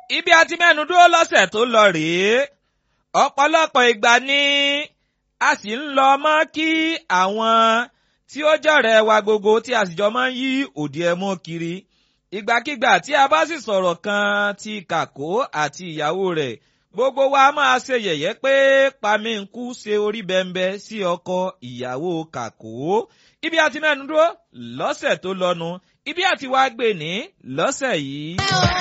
ibi àti mẹ́nu dúró lọ́sẹ̀ tó lọ rèé ọ̀pọ̀lọpọ̀ ìgbà ni a sì ń lọ mọ́ kí àwọn tí ó jọ̀rẹ́ wa gbogbo tí a sì jọ máa ń yí òdì ẹ̀ mú kiri ìgbàkigbà tí a bá sì sọ̀rọ̀ kan ti kàkó àti ìyàwó rẹ̀ gbogbo wa máa ṣe yẹ̀yẹ́ pé pamínkù ṣe orí bẹ́ńbẹ́ sí ọkọ ìyàwó kàkó ibi àti mẹ́nu dúró lọ́sẹ̀ tó lọ́nu ibi àti wá gbé ní lọ́sẹ̀ yìí.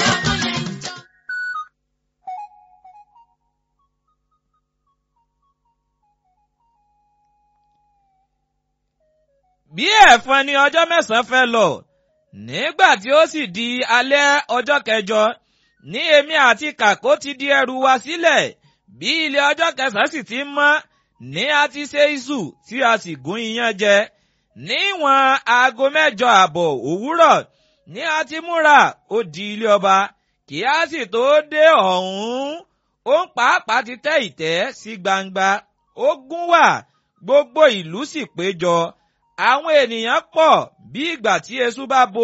bí ẹ̀fọn ni ọjọ́ mẹ́sàn-án fẹ́ lọ nígbà tí ó sì di alẹ́ ọjọ́ kẹjọ ní èmi àti kàkó ti di ẹrù wa sílẹ̀ bí ilé ọjọ́ kẹsàn-án sì ti mọ́ ní a ti ṣe iṣu tí a sì gún iyán jẹ níwọ̀n aago mẹ́jọ àbọ̀ òwúrọ̀ ní a ti múra ó di ilé ọba kí a sì tó dé ọ̀hún ó ń pàápàá ti tẹ́ ìtẹ́ sí gbangba ó gún wà gbogbo ìlú sì péjọ àwọn ènìyàn pọ̀ bí ìgbà tí eṣú bá bo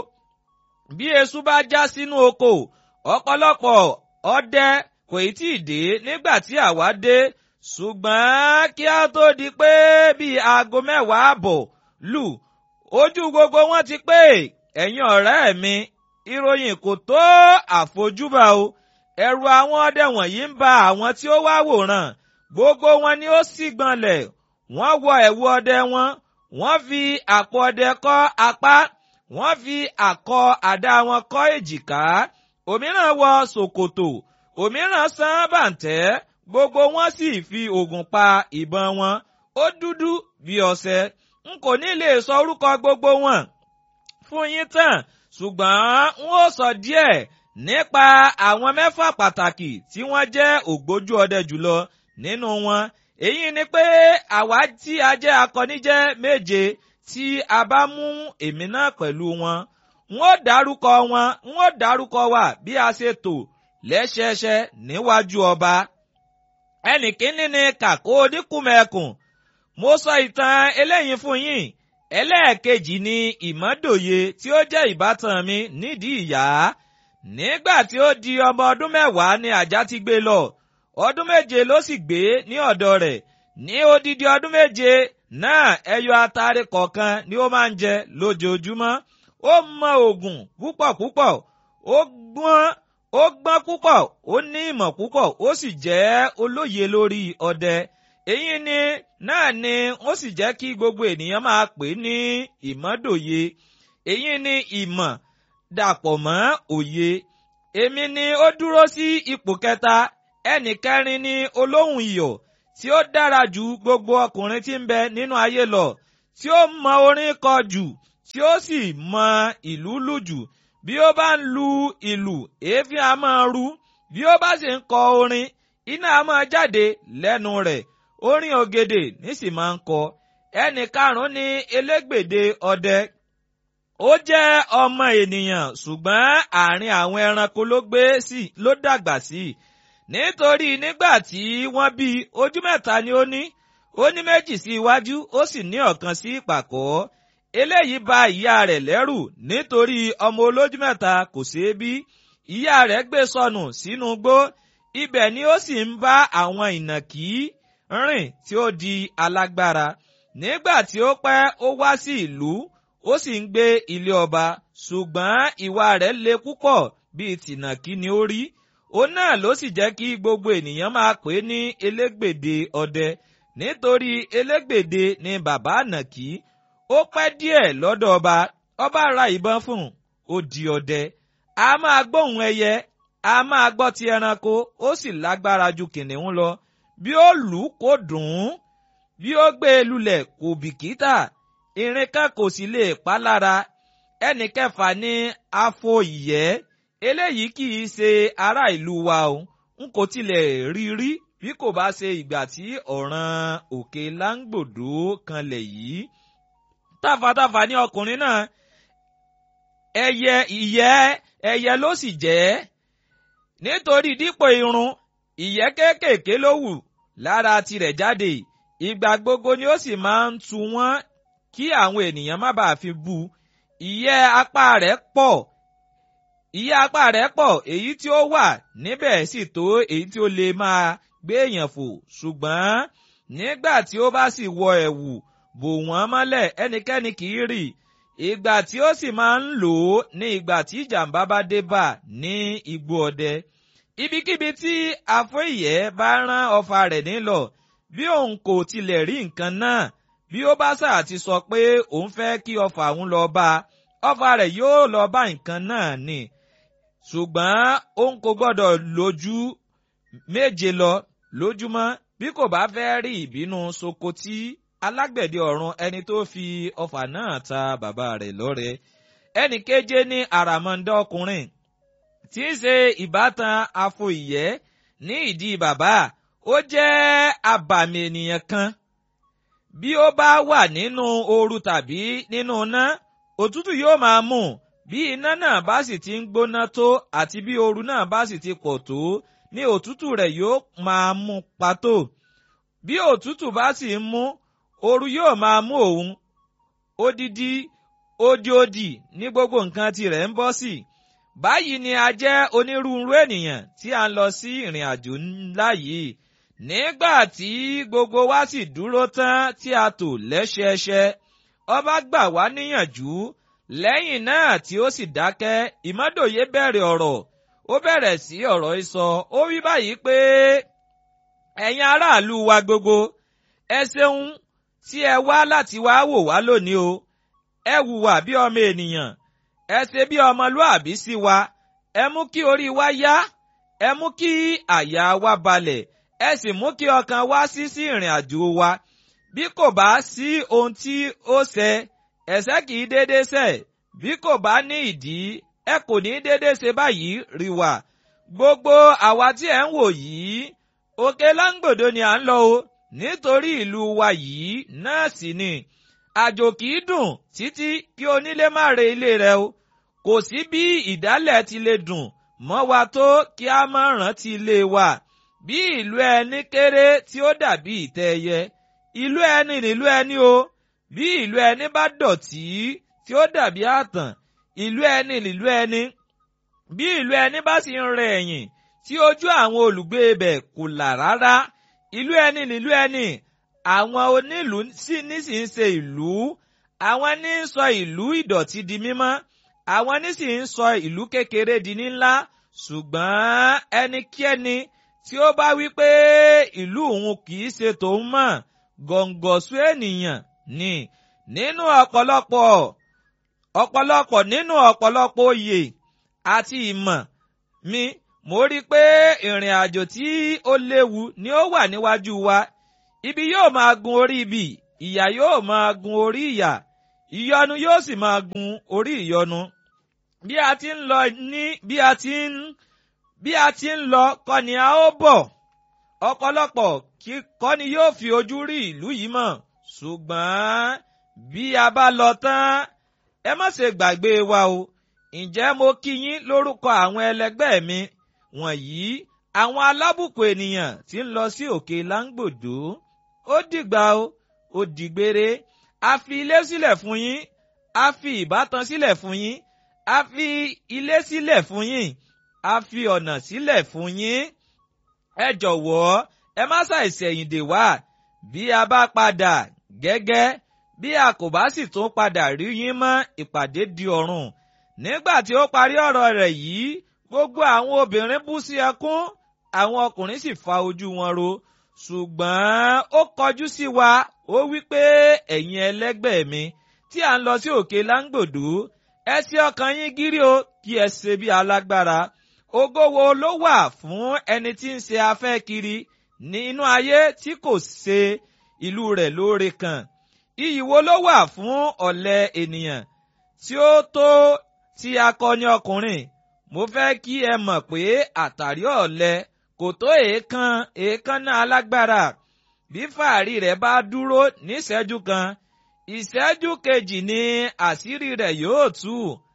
bí eṣú bá já sínú oko ọ̀pọ̀lọpọ̀ ọdẹ kò tí ì dé nígbà tí àwa dé ṣùgbọ́n kí a tó di pé bíi aago mẹ́wàá àbọ̀ lù ojú gbogbo wọn ti pé ẹ̀yin ọ̀rẹ́ mi ìròyìn kò tó àfojúbà o ẹ̀rù àwọn ọdẹ wọ̀nyí ń ba àwọn tí ó wá wòran gbogbo wọn ni ó sì gbọ̀nlẹ̀ wọ́n wọ ẹ̀wù ọdẹ wọn wọ́n fi àpò ọdẹ kọ́ apá wọ́n fi àkọ àdá wọn kọ́ èjìká òmíràn wọ ṣòkòtò òmíràn san bàǹtẹ́ gbogbo wọn sì fi ògùn pa ìbọn wọn ó dúdú bí ọṣẹ n kò ní lè sọ orúkọ gbogbo wọn fún yín tán ṣùgbọ́n n ó sọ díẹ̀ nípa àwọn mẹ́fà pàtàkì tí wọ́n jẹ́ ògbójú ọdẹ jùlọ nínú wọn èyí ni pé àwa tí a jẹ́ akọni jẹ́ méje tí a bá mú èmi náà pẹ̀lú wọn n ó dárúkọ wọn n ó dárúkọ wa bí a ṣe tò lẹ́sẹẹsẹ níwájú ọba ẹnì kínní ni kàkó oníkùmẹ̀kùn mo sọ ìtàn eléyìí fún yín ẹlẹ́ẹ̀kejì ni ìmọ́dòye tí ó jẹ́ ìbátan mi nídìí ìyá nígbà tí ó di ọmọ ọdún mẹ́wàá ni àjá ti gbé lọ ọdún méje ló sì gbé ní ọ̀dọ̀ rẹ̀ ní odidi ọdún méje náà ẹyọ atare kọ̀ọ̀kan ni ó máa ń jẹ lójoojúmọ́ ó mọ òògùn púpọ̀ púpọ̀ ó gbọ́n ó gbọ́n púpọ̀ ó ní ìmọ̀ púpọ̀ ó sì jẹ́ olóye lórí ọdẹ èyí ni náà ni ó sì jẹ́ kí gbogbo ènìyàn máa pè ní ìmọ̀dòye èyí ni ìmọ̀ dàpọ̀ mọ́ òye èmi ni ó dúró sí ipò kẹta ẹnì kẹrin ni olóhùn iyọ̀ tí ó dára ju gbogbo ọkùnrin tí ń bẹ nínú ayé lọ tí ó mọ orin kọ jù tí ó sì mọ ìlú lù jù bí ó bá ń lu ìlù èéfín a máa ru bí ó bá sì ń kọ orin iná a máa jáde lẹ́nu rẹ̀ orin ògèdè nísì máa ń kọ ẹnì karùn-ún ni elégbèdè ọdẹ ó jẹ́ ọmọ ènìyàn ṣùgbọ́n àárín àwọn ẹranko ló gbé sí ló dàgbà sí nítorí nígbà tí wọ́n bí ojú mẹ́ta ni ó ní ó ní méjì sí iwájú ó sì ní ọ̀kan sí ìpàkọ́ eléyìí bà ìyá rẹ̀ lẹ́rù nítorí ọmọ olójú mẹ́ta kò ṣeé bí ìyá rẹ̀ gbé sọnù sínú igbó ibẹ̀ ni ó sì ń bá àwọn ìnàkí rìn tí ó di alágbára nígbà tí ó pẹ́ ó wá sí ìlú ó sì ń gbé ilé ọba ṣùgbọ́n ìwà rẹ̀ le púpọ̀ bíi tìnàkí ni ó rí òun náà ló sì jẹ́ kí gbogbo ènìyàn máa pè é ní elégbèdè ọdẹ nítorí elégbèdè ni bàbá ànàkí ó pẹ́ díẹ̀ lọ́dọ̀ ọba ọba ra ìbọn fún un ó di ọdẹ a máa gbóhùn ẹyẹ a máa gbọ́ ti ẹranko ó sì lágbára ju kìnìún lọ bí ó lù ú kó dùn ún bí ó gbé e lulẹ̀ kò bìkítà irin kan kò sì lè pa lára ẹnì kẹfà ní afọ ìyẹ́ eléyìí kì í ṣe ará ìlú wa o n kò tilẹ̀ rí rí bí kò bá ṣe ìgbà tí ọ̀ràn òkè láńgbòdo kanlẹ̀ yìí tàfàtàfà ní ọkùnrin náà ẹyẹ ìyẹ́ ẹyẹ ló sì jẹ́ nítorí dípò irun ìyẹ́ kéékèèké ló wù lára tirẹ̀ jáde ìgbà gbogbo ni ó sì máa ń tu wọ́n kí àwọn ènìyàn má bàa fi bú ìyẹ́ apá rẹ̀ pọ̀ iye apá rẹ̀ pọ̀ èyí tí ó wà níbẹ̀ sì tó èyí tí ó lè máa gbé èèyàn fò ṣùgbọ́n nígbà tí ó bá sì wọ ẹ̀wù bò wọ́n mọ́lẹ̀ ẹnikẹ́ni kì í rì ìgbà tí ó sì máa ń lò ó ní ìgbà tí ìjàmbá bá dé bá ní igbó ọdẹ ibikíbi tí afọ́ìyẹ́ bá rán ọfà rẹ̀ nílọ bí òun kò tilẹ̀ rí nǹkan náà bí ó bá sà ti sọ pé òun fẹ́ kí ọfà òun lọ bá ọfà rẹ̀ yóò lọ bá nǹkan náà ni ṣùgbọ́n òun kò gbọ́dọ̀ lójú méje lọ lójúmọ́ bí kò bá fẹ́ rí ìbínú sokoti alágbẹ̀dẹ ọ̀run ẹni tó fi ọfà náà ta bàbá rẹ̀ lọ́rẹ ẹnì keje ní àràmọ̀ndá ọkùnrin tí í ṣe ìbátan afọìyẹ́ ní ìdí bàbá ó jẹ́ abàmì ènìyàn kan bí ó bá wà nínú ooru tàbí nínú iná òtútù yóò máa mú bí iná náà bá sì ti ń gbóná tó àti bí ooru náà bá sì ti pọ̀ tó ní òtútù rẹ̀ yóò máa mú pàtó bí òtútù bá sì ń mú ooru yóò máa mú òun odidi odiodi ní gbogbo nǹkan tirẹ̀ ń bọ́ sí báyìí ni a jẹ́ onírúurú ènìyàn tí a ń lọ sí ìrìn àjò ńlá yìí nígbà tí gbogbo wa sì dúró tán tí a tò lẹ́sẹẹsẹ ọba gbà wá níyànjú lẹ́yìn náà tí ó sì dákẹ́ ìmọ́dòye bẹ̀rẹ̀ ọ̀rọ̀ ó bẹ̀rẹ̀ sí ọ̀rọ̀ ìsọ ó wí báyìí pé ẹ̀yin aráàlú wa gbogbo ẹ ṣeun tí ẹ wá láti wá wò wá lónìí o ẹ hùwà bí ọmọ ènìyàn ẹ ṣe bí ọmọlúàbí sí wa ẹ mú kí orí wa yá ẹ mú kí àyà wa balẹ̀ ẹ sì mú kí ọkàn wa sí sí ìrìn àjò wa bí kò bá sí ohun tí ó ṣẹ ẹ̀ṣẹ̀ kì í déédéé ṣẹ̀ bí kò bá ní ìdí ẹ kò ní déédéé ṣe báyìí rí wa gbogbo àwa tí ẹ ń wò yìí òkè láńgbòdo ni à ń lọ o nítorí ìlú wa yìí náà sì ni àjò kì í dùn títí kí onílé má re ilé rẹ̀ o kò sí bí ìdálẹ̀ ti lè dùn mọ́ wa tó kí a má rántí ilé wa bí ìlú ẹni kéré tí ó dàbí ìtẹ́ ẹyẹ ìlú ẹni nílùú ẹni o bí ìlú ẹni bá dọ̀tí tí ó dàbí àtàn ìlú ẹni nílùú ẹni bí ìlú ẹni bá sì ń rẹ ẹ̀yìn tí ojú àwọn olùgbé ibẹ̀ kò là rárá ìlú ẹni nílùú ẹni àwọn onílùú sì ní sì ń ṣe ìlú àwọn ní ń sọ ìlú ìdọ̀tí di mímọ́ àwọn ní sì ń sọ ìlú kékeré di ńlá ṣùgbọ́n ẹnikẹ́ni tí ó bá wí pé ìlú òun kì í ṣe tòun mọ̀ gọ̀ǹgọ̀sù ènìyàn ni nínú ọ̀pọ̀lọpọ̀ ọ̀pọ̀lọpọ̀ nínú ọ̀pọ̀lọpọ̀ oyè àti ìmọ̀ mi mo rí i pé ìrìn àjò tí ó léwu ni ó wà níwájú wa ibi yóò máa gun orí ibi ìyà yóò máa gun orí ìyà ìyọnu yóò sì máa gun orí ìyọnu bí a ti ń lọ ní bí a ti ń bí a ti ń lọ kọ́ ni a ó bọ̀ ọ̀pọ̀lọpọ̀ kọ́ ni yóò fi ojú rí ìlú yìí mọ̀ ṣùgbọ́n bí a bá lọ tán ẹ má ṣe gbàgbé wa o ǹjẹ́ mo kí yín lórúkọ àwọn ẹlẹgbẹ́ mi wọ̀nyí àwọn alábùkù ènìyàn tí ń lọ sí òkè láńgbòdo ó dìgbà o ó dìgbére a fi ilé sílẹ̀ fún yín a fi ìbátan sílẹ̀ fún yín a fi ilé sílẹ̀ fún yín a fi ọ̀nà sílẹ̀ fún yín ẹ jọ̀wọ́ ẹ má ṣàìsẹ̀yìndè wá bí a bá padà gẹ́gẹ́ bí a kò bá sì tún padà rí yín mọ́ ìpàdé di ọ̀run nígbà tí ó parí ọ̀rọ̀ rẹ̀ yìí gbogbo àwọn obìnrin bú sí ẹkún àwọn ọkùnrin sì fa ojú wọn ro ṣùgbọ́n ó kọjú sí wa ó wí pé ẹ̀yin ẹlẹ́gbẹ́ mi tí à ń lọ sí òkè láńgbòdo ẹ ṣí ọkàn yín gírí o kí ẹ ṣe bí alágbára ògo wo ló wà fún ẹni tí ń ṣe afẹ́ kiri ní inú ayé tí kò ṣe ìlú rẹ̀ lóore kan iyì wo ló wà fún ọ̀lẹ ènìyàn tí ó tó ti akọni ọkùnrin mo fẹ́ kí ẹ mọ̀ pé àtàrí ọ̀lẹ kò tó èèkan èèkánná alágbára bí fàárí rẹ̀ bá dúró níṣẹ́jú kan ìṣẹ́jú kejì ni àṣírí rẹ̀ yóò tú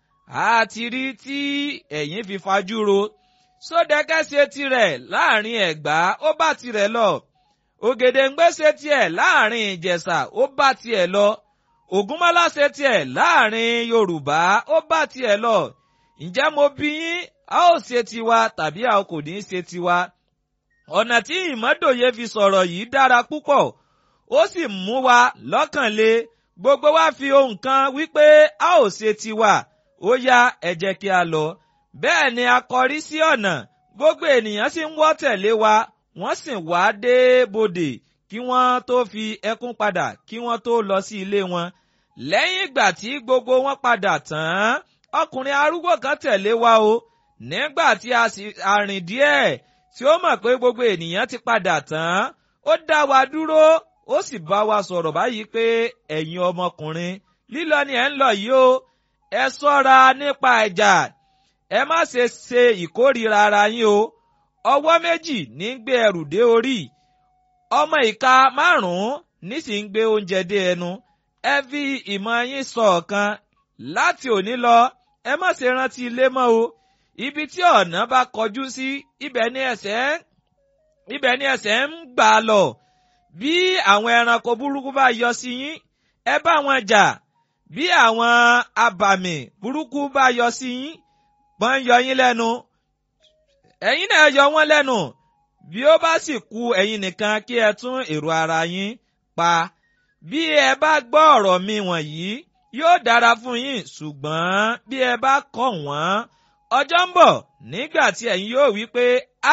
àti rí tí ẹ̀yin fi fajúro sódẹ́kẹ́ ṣe tirẹ̀ láàrin ẹ̀gbá ó bá tirẹ̀ lọ ògèdèǹgbé ṣe tiẹ̀ láàrin ìjẹ̀ṣà ó bá tiẹ̀ lọ ògúnmọ́lá ṣe tiẹ̀ láàrin yorùbá ó bá tiẹ̀ lọ ǹjẹ́ mo bí yín a ó ṣe tiwa tàbí a kò ní í ṣe tiwa ọ̀nà tí ìmọ́dòye fi sọ̀rọ̀ yìí dára púpọ̀ ó sì mú wa lọ́kàn le gbogbo wa fi ohun kan wípé a ó ṣe tiwa ó yá ẹ jẹ́ kí a lọ bẹ́ẹ̀ ni a kọrí sí ọ̀nà gbogbo ènìyàn sì ń wọ́ tẹ̀lé wa wọ́n sì wá dé bodè kí wọ́n tó fi ẹkún padà kí wọ́n tó lọ sí ilé wọn lẹ́yìn ìgbà tí gbogbo wọn padà tán ọkùnrin arúgbó kan tẹ̀lé wa o nígbà tí a sì arìn díẹ̀ tí ó mọ̀ pé gbogbo ènìyàn ti padà tán ó dá wa dúró ó sì bá wa sọ̀rọ̀ báyìí pé ẹ̀yin ọmọkùnrin lílọ ni ẹ̀ ń lọ yìí o ẹ ṣọ́ra nípa ẹ̀jà ẹ má ṣe ṣe ìkórìíra ara yín o ọwọ́ méjì ní ń gbé ẹrù dé orí ọmọ ìka márùn-ún nísì ń gbé oúnjẹ dé ẹnu ẹ fi ìmọ̀ yín sọ ọ̀kan láti òní lọ ẹ má ṣe rántí ilé mọ́ o ibi tí ọ̀nà bá kọjú sí ibẹ̀ ni ẹsẹ̀ ibẹ̀ ni ẹsẹ̀ ń gbà lọ bí àwọn ẹranko burúkú bá yọ sí yín ẹ bá wọn jà bí àwọn abàmì burúkú bá yọ sí yín wọ́n yọ yín lẹ́nu ẹ̀yin náà yọ wọ́n lẹ́nu bí ó bá sì kù ẹ̀yin nìkan kí ẹ tún èrò ara yín pa bí ẹ bá gbọ́ ọ̀rọ̀ mi wọ̀nyí yóò dára fún yín ṣùgbọ́n bí ẹ bá kọ̀ wọ́n ọjọ́ ń bọ̀ nígbà tí ẹ̀yin yóò wí pé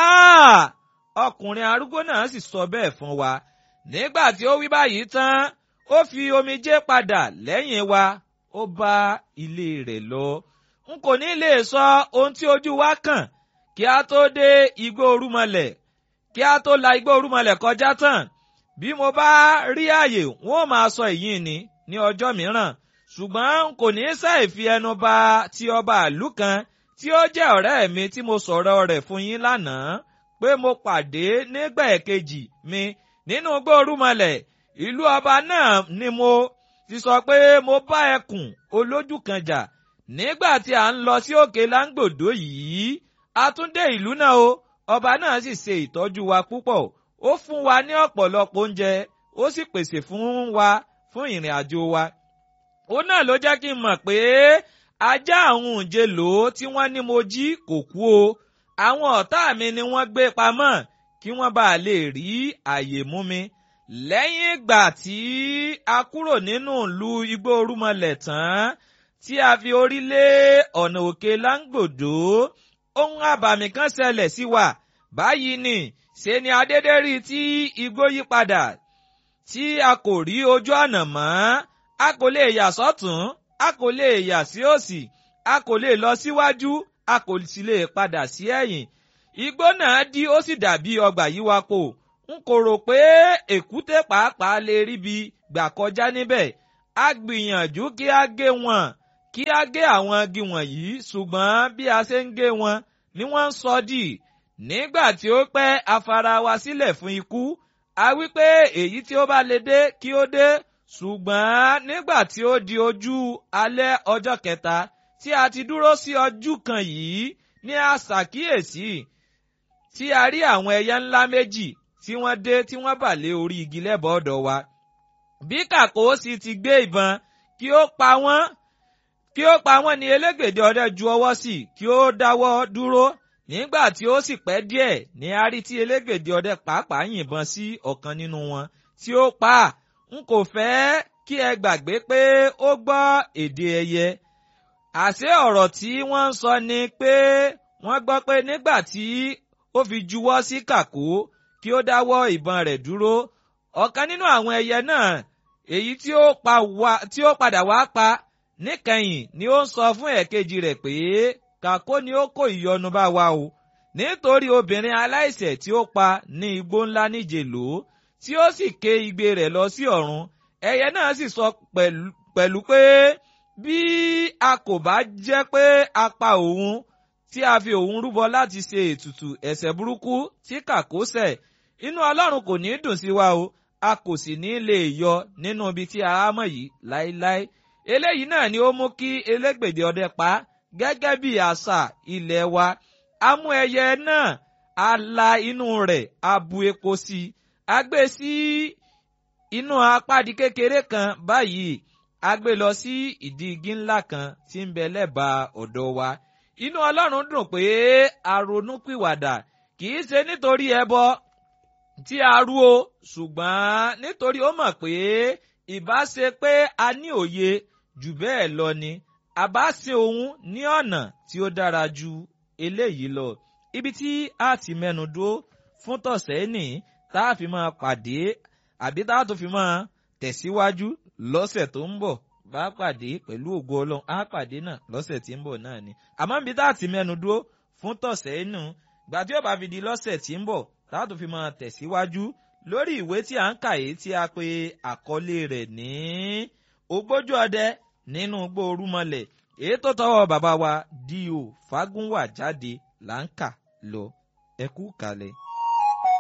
ọkùnrin arúgbó náà sì sọ bẹ́ẹ̀ fún wa nígbà tí ó wí báyìí tán ó fi omijé padà lẹ́yìn wa ó bá ilé rẹ̀ lọ n kò ní lè sọ ohun tí ojú wa kàn kí a tó dé igbó orúmọlẹ̀ kí a tó la igbó orúmọlẹ̀ kọjá tán bí mo bá rí àyè wọn ò máa sọ èyí ni ní ọjọ́ mìíràn ṣùgbọ́n n kò ní ṣàì fi ẹnu bà ti ọba ìlú kan tí ó jẹ́ ọ̀rẹ́ mi tí mo sọ̀rọ̀ rẹ̀ fún yín lánàá pé mo pàdé nígbà ẹ̀kejì mi nínú igbó orúmọlẹ̀ ìlú ọba náà ni mo ti sọ pé mo bá ẹkùn olójú kan jà nígbà tí à ń lọ sí òkè láńgbòdo yìí a tún dé ìlú náà o ọba náà sì ṣe ìtọ́jú wa púpọ̀ ó fún wa ní ọ̀pọ̀lọpọ̀ oúnjẹ ó sì pèsè fún wa fún ìrìn àjò wa ó náà ló jẹ́ kí n mọ̀ pé ajá àwọn òǹjẹ lò ó tí wọ́n ní mo jí kò kú o àwọn ọ̀tá mi ni wọ́n gbé pamọ́ kí wọ́n bá lè rí àyè mú mi lẹ́yìn ìgbà tí a kúrò nínú ìlú igbó orúmọlẹ̀ tán tí a fi orí lé ọ̀nà òkè láńgbòdo ohun àbàmì kan ṣẹlẹ̀ sí wa báyìí ni ṣe ni adédé rí tí igbó yí padà tí a kò rí ojú ọ̀nà mọ́ a kò lè yà sọ́tún a kò lè yà sí òsì a kò lè lọ síwájú a kò sì lè padà sí ẹ̀yìn igbó náà dí ó sì dàbí ọgbà yíwápo n kò rò pé èkúté pàápàá lè ríbi gbà kọjá níbẹ̀ a gbìyànjú kí a gé wọn kí a gé àwọn igi wọ̀nyí ṣùgbọ́n bí a ṣe ń gé wọn ni wọ́n ń sọ dì nígbà tí ó pẹ́ a fara wa sílẹ̀ fún ikú a wí pé èyí tí ó bá lè dé kí ó dé ṣùgbọ́n nígbà tí ó di ojú alẹ́ ọjọ́ kẹta tí a ti dúró sí ojú kan yìí ní a ṣàkíyèsí tí a rí àwọn ẹyẹ ńlá méjì tí wọ́n dé tí wọ́n bà lé orí igi lẹ́bàá ọ̀dọ̀ wa. bí kàkó sì ti gbé ìbọn kí ó pa wọ́n kí ó pa wọ́n ní elégbèdè ọdẹ ju ọwọ́ sí kí ó dáwọ́ dúró nígbà tí ó sì pẹ́ díẹ̀ ní a rí tí elégbèdè ọdẹ pàápàá yìnbọn sí ọ̀kan nínú wọn tí ó pa á n kò fẹ́ kí ẹ gbàgbé pé ó gbọ́ èdè ẹyẹ àṣé ọ̀rọ̀ tí wọ́n ń sọ ni pé wọ́n gbọ́ pé nígbà tí ó fi juwọ́ sí kàkó kí ó dáwọ́ ìbọn rẹ̀ dúró ọ̀kan nínú àwọn ẹyẹ náà èyí tí ó pa wá tí ó padà wá pa níkẹyìn ni ó ń sọ fún ẹ̀kejì rẹ̀ pé kàkó ni ó kó ìyọnu bá wa o nítorí obìnrin aláìṣẹ̀ tí ó pa ní igbó ńlá níje lò ó tí ó sì ké igbe rẹ̀ lọ sí ọ̀run ẹyẹ náà sì sọ pẹ̀lú pé bí a kò bá jẹ́ pé a pa òun tí a fi òun rúbọ láti ṣe ètùtù ẹ̀ṣẹ̀ burúkú tí kàkó ṣẹ̀ inú ọlọ́run kò ní dùn sí wa o a kò sì ní lè yọ nínú ibi tí a mọ̀ yìí láéláé eléyìí náà ni ó mú kí elégbèdè ọdẹ pa gẹ́gẹ́ bí àṣà ilẹ̀ wa a mú ẹyẹ náà a la inú rẹ̀ a bu epo sí i a gbé sí inú apádi kékeré kan báyìí a gbé lọ sí ìdí igi ńlá kan tí ń bẹ lẹ́bàá ọ̀dọ̀ wa inú ọlọ́run dùn pé a ronú pìwàdà kì í ṣe nítorí ẹbọ tí a rú o ṣùgbọ́n nítorí ó mọ̀ pé ìbá ṣe pé a ní òye jù bẹ́ẹ̀ lọ ni a bá ṣe òun ní ọ̀nà tí ó dára ju eléyìí lọ ibi tí a ti mẹ́nu dúró fún tọ̀sẹ̀ ní tá a fi máa pàdé àbí tá a tó fi máa tẹ̀síwájú lọ́sẹ̀ tó ń bọ̀ bá pàdé pẹ̀lú ògo ọlọ́run á pàdé náà lọ́sẹ̀ tí ń bọ̀ náà ni àmọ́ ibi tá a ti mẹ́nu dúró fún tọ̀sẹ̀ inú gbà tí ó bá fi di lọ́sẹ̀ tí ń bọ̀ tá a tó fi máa tẹ̀síwájú lórí ìwé tí a ń kà yìí tí a pe àkọlé rẹ̀ ní ògbójú ọdẹ nínú igbó orúmọlẹ̀ èyí tó tọwọ́ bàbá wa D.O. Fágúnwà jáde là ń kà lọ ẹ kú kalẹ̀.